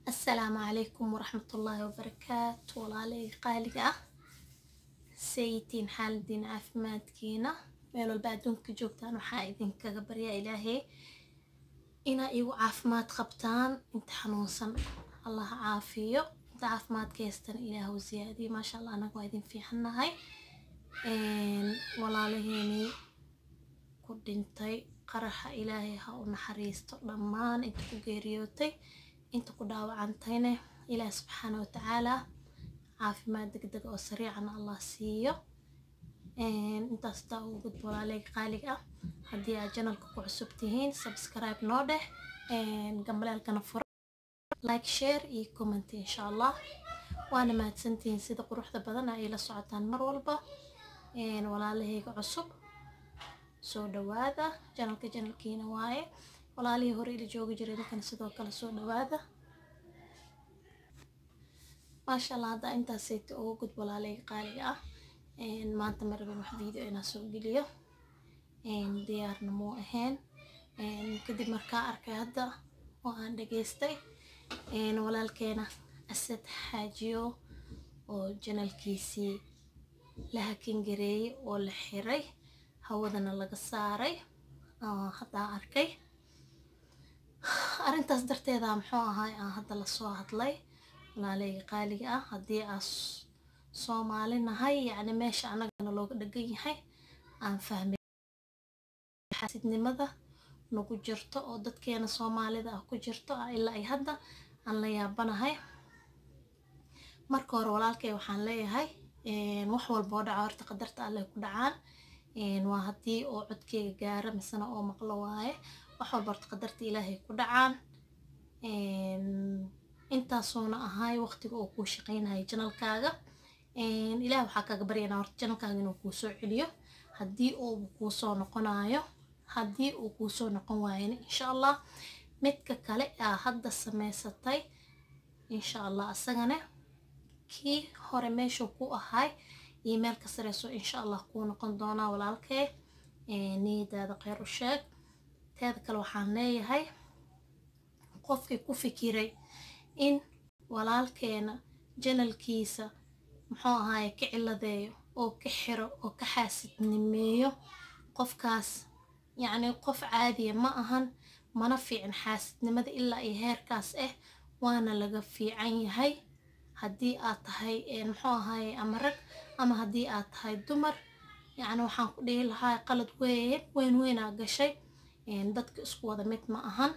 asalaamu calaykum waraxmatullaahi wabarakaatu walaalay qaaliga ah saytiin xaaladiin caafimaadkiina meel walba adduunka joogtaan waxaa idinkaga baryaa ilaahay inaa igu caafimaad qabtaan inta xanuunsan allah caafiyo inta caafimaadka haystana ilaah u siyaadiyo maasha allah anaga waa idin fiicannahay walaalaheenii ku dhintay qaraxa ilaahay ha u naxariisto dhammaan inta ku geeriyootay inta ku dhaawacantayne ilaah subxaana watacaala caafimaad degdeg oo sariicana allah siiyo intaas daa ugu gudbo walaaleyga qaaliga ah haddii aad janalka ku cusub tihiin subscribe noo dheh gambaleelkana fura like share iyo comment insha allah waana mahadsantihiin sida quruxda badan ay la socotaan mar walba walaalahayga cusub soo dhawaada janalka janalkiina waaye walaalihii hore ila joogi jiray idinkana sidoo kale soo dhawaada maasha allah hadda intaasayta uga gud walaaleyga qaaliga ah maanta ma rabin wax video inaa soo geliyo diyaarna muu ahayn kadib markaa arkay hadda oo aan dhageystay walaalkeena asad xaajiyo oo janalkiisii la hakangareeyey oo la xiray hawadana laga saaray haddaa arkay arrintaas darteeda muxuu ahaay aan hadda lasoo hadlay walaaleyga qaaliga ah haddii aa soomaali nahay yacni meesha annagana looga dhagan yahay aan fahmay xaasidnimada nagu jirto oo dadkeena soomaalida ah ku jirto ilaa ay hadda aan la yaabanahay marka hore walaalkay waxaan leeyahay wax walba oo dhaca horta qadarta alleh ku dhacaan waa haddii oo codkeyga gaara misena oo maqlo waaye wax walba horta qadarta ilaahay ku dhacaan intaasuuna ahay waqtiga oo kuu shaqeynaya janalkaaga ilaah waxaa kaaga baryanaa horta janalkaaga inuu kuu soo celiyo haddii uu kuu soo noqonayo haddii uu kuu soo noqon waayana insha allah midka kale aa hadda samaysatay insha allah asagana kii hore meeshuu ku ahay iyo meel ka sareyso insha allah kuu noqon doonaa walaalkee niyadaada kheyr u sheeg teeda kale waxaan leeyahay qofkii ku fikiray in walaalkeena janalkiisa muxuu ahaaye ka ciladeeyo oo ka xiro oo ka xaasidnimeeyo qofkaas yacni qof caadiya ma ahan mana fiican xaasidnimada ilaa iyo heerkaas ah waana laga fiican yahay haddii aad tahay muxuu ahaaye ama rag ama haddii aad tahay dumar yacni waxaan ku dhihi lahaa qalad weyn weyn weynaa gashay dadka isku wada mid ma ahan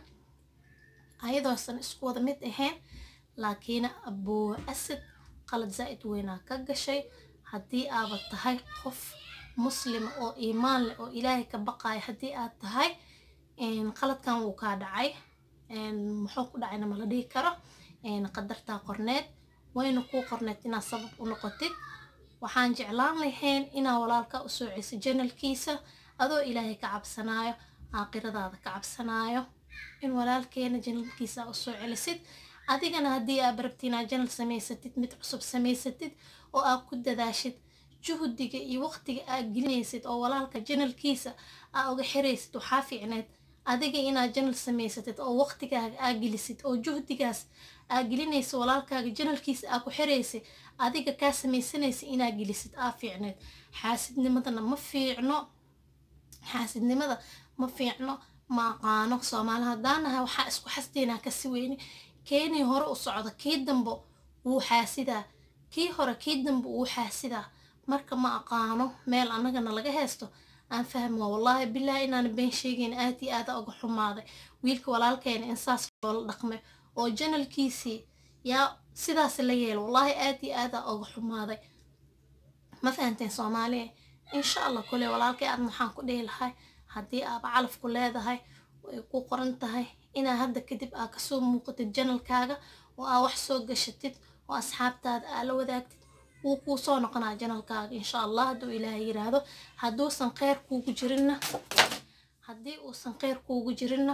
ayadoosan isku wada mid ahayn laakiin abuu asad qalad zaa'id weynaa ka gashay haddii aaba tahay qof muslima oo iimaan leh oo ilaahay ka baqaaya haddii aad tahay qaladkan wuu kaa dhacay muxuu ku dhacayna mala dhihi karo qadartaa qorneed wayna kuu qorneed inaad sabab u noqotid waxaan jeclaan lahayn inaa walaalka u sooceysa janalkiisa adoo ilaahay ka cabsanaayo aakhiradaada ka cabsanaayo in walaalkeena janalkiisa u soo celisid adigana haddii aad barabti inaad janal samaysatid mid cusub samaysatid oo aad ku dadaashid juhdiga iyo waqtiga aad gelinaysid oo walaalka janalkiisa aa uga xiraysid waxaa fiicneed adiga inaad janal samaysatid oo waqtigaaga aa gelisid oo juhdigaas aa gelinaysa walaalkaaga janalkiisa aa ku xiraysid adiga kaa samaysanaysa inaa gelisid aa fiicneed xaasidnimadana ma fiicno xaasidnimada ma fiicno ma aqaano soomaali haddaanahay waxaa isku xasdeynaa kasi weyne keenii hore u socda kii dambe wuu xaasidaa kii hore kii dambe wuu xaasidaa marka ma aqaano meel annagana laga haysto aan fahma wallaahi bilaahi inaan been sheegayn aad iyo aada uga xumaaday wiilka walaalkeena in saas loola dhaqmay oo janalkiisii yaa sidaas la yeelo wallaahi aad iyo aada uga xumaaday ma fahanteen soomaaliya insha allah kule walaalkay aadna waxaan ku dhihi lahay haddii aaba calafku leedahay way ku qoran tahay inaa hadda kadib aa kasoo muuqatid janalkaaga oo aa wax soo gashatid oo asxaabtaada aa la wadaagtid wuu kuu soo noqonaa janalkaaga insha allah hadduu ilaahay yiraahdo hadduusan kheyr kuugu jirinna haddii uusan kheyr kuugu jirinna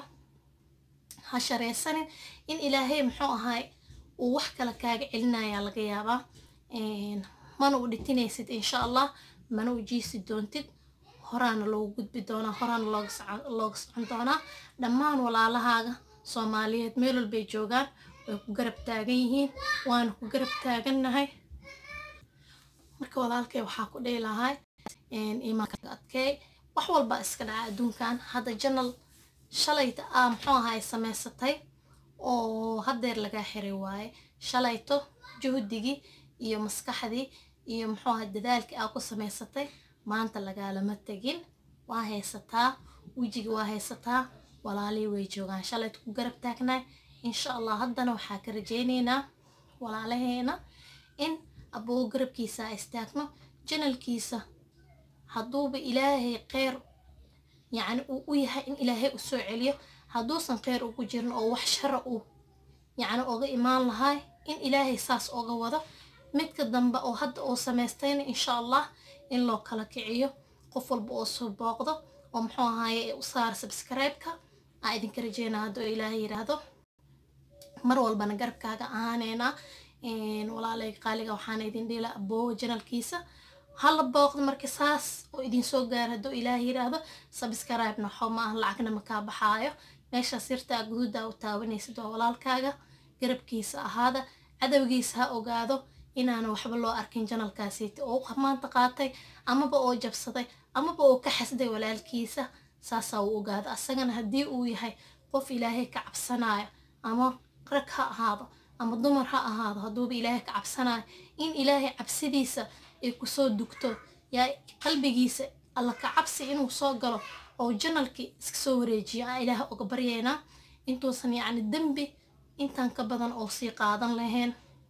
ha shareysanin in ilaahay muxuu ahaay uu wax kale kaaga celinayaa laga yaabaa mana u dhitinaysid insha allah mana u jiisi doontid horaana loogu gudbi doonaa horaana looga socon doonaa dhammaan walaalahaaga soomaaliyeed meel walbay joogaan way ku garab taagan yihiin waana ku garab taagannahay marka walaalkay waxaa ku dhihi lahay imaanka adkeey wax walba iska dhaca adduunkan hadda janal shalayta aa muxuu ahay samaysatay oo haddeer lagaa xiray waaye shalayto juhdigii iyo maskaxdii iyo muxuu ahay dadaalkii aa ku samaysatay maanta lagaalama tegin waa haysataa wejigi waa haysataa walaalihii way joogaan shalayta ku garab taagnaay insha allah haddana waxaa ka rajaynaynaa walaalaheena in aboo garabkiisa istaagno janalkiisa hadduuba ilaahay kheyr yacni uu u yahay in ilaahay u soo celiyo hadduusan kheyr ugu jirin oo wax shara uu yacni oga imaan lahay in ilaahay saas oga wado midka dambe oo hadda uu samaystayna insha allah in loo kala kiciyo qof walba oo soo booqdo oo muxuu ahaaye u saara subscribe-ka aa idinka rajeynaa hadduu ilaahay yidhaahdo mar walbana garabkaaga ahaaneynaa walaalay qaaliga waxaana idin dhila aboowa janalkiisa hala booqdo marka saas oo idinsoo gaara hadduu ilaahay yidhaahdo subscribe-na waxo ma aha lacagna makaa baxaayo meesha sirtaa guduudaa u taabanaysid waa walaalkaaga garabkiisa ahaada cadowgiisa ha ogaado inaana waxba loo arkin janalkaasiiti oo maanta qaatay amaba oo jabsaday amaba oo ka xasday walaalkiisa saasaa uu ogaado asagana haddii uu yahay qof ilaahay ka cabsanayo ama rag ha ahaado ama dumar ha ahaado hadduuba ilaahay ka cabsanayo in ilaahay cabsidiisa ay kusoo dugto yaa qalbigiisa alla ka cabsi inuu soo galo oo janalkii iska soo wareejiyo aan ilaaha oga baryeynaa intuusan yacni dembi intaan ka badan oo sii qaadan lahayn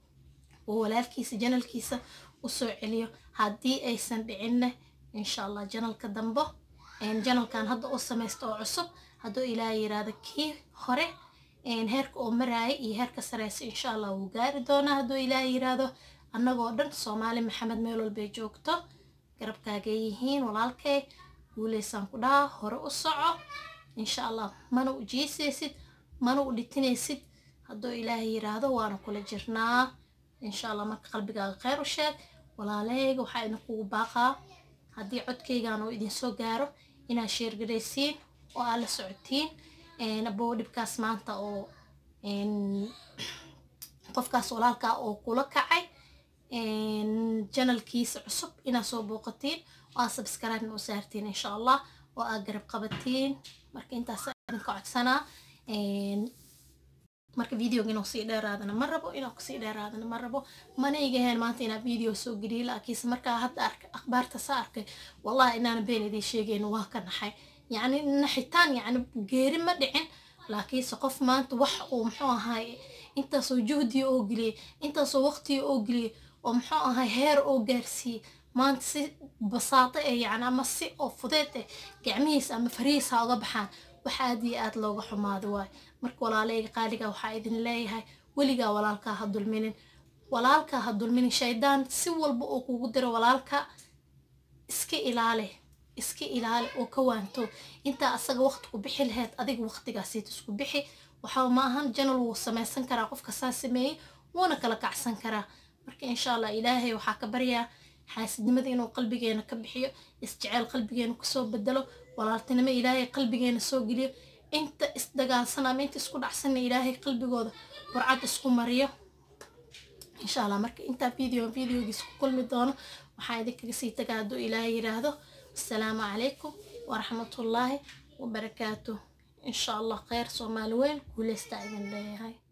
oo walaalkiisa janalkiisa u soo celiyo haddii aysan dhicinne insha allah janalka dambo janalkan hadda u samaysta oo cusub hadduu ilaaha yiraahdo kii hore heerka oo maraaya iyo heerka sareysa insha allah wuu gaari doonaa hadduu ilaaha yiraahdo annagoo dhan soomaali maxamed meel walbay joogto garabkaagay yihiin walaalkay guuleysaan ku dhaha hore u soco insha allah mana u jiisaysid mana u dhitinaysid hadduu ilaahay yiraahdo waana kula jirnaa insha allah marka qalbigaaga kheyr u sheeg walaalahayga waxaa idinkugu baaqaa haddii codkaygan oo idinsoo gaaro inaad sheergaraysiin oo aad la socotiin aboo dhibkaas maanta oo qofkaas walaalkaa oo kula kacay janalkiisa cusub inaad soo booqatiin oo aad subscribe u saartiin insha allah oo aad garab qabatiin marka intaas idinka codsanaa marka videoga inuu sii dheeraadana ma rabo inuu kusii dheeraadana ma rabo mana igaheen maanta inaa video soo geliyo laakiinse markaa hadda arkay akhbaarta sa arkay wallahi inaana been idiin sheegayn waa ka naxay yacni naxitaan yacni geeri ma dhicin laakiinse qof maanta wax uu muxuu ahaay intaasoo juhdiya oo geliyey intaasoo waqtiya oo geliyey oo muxuu ahaay heer oo gaarsiiyey maanta si basaato eh yacni ama si oo fudeed eh gacmihiisa ama farihiisa ha uga baxaan wax aad iyo aad looga xumaado waayo marka walaalayga qaaliga waxaa idin leeyahay weligaa walaalkaa ha dulminin walaalkaa ha dulminin shaydaan si walba oo kugu diro walaalka iska ilaali iska ilaali oo ka waanto intaa asaga waqti ku bixi lahayd adiga waqtigaasiit isku bixi waxaa ma ahan janal wuu samaysan karaa qofka saa sameeyey wuuna kala kacsan karaa marka insha allah ilaahay waxaa ka baryaa xaasidnimada inuu qalbigeena ka bixiyo isjeceel qalbigeena kusoo bedelo walaaltinimo ilaahay qalbigeena soo geliyo inta isdagaalsan ama inta isku dhacsanna ilaahay qalbigooda burcad isku mariyo insha allah marka intaa video videogiis ku kulmi doono waxaa idinkaga sii tagaa hadduu ilaahay yiraahdo assalaamu calaykum waraxmatullaahi wabarakaatuh insha allah kheyr soomaali weyn guuleystaa idin leeyahay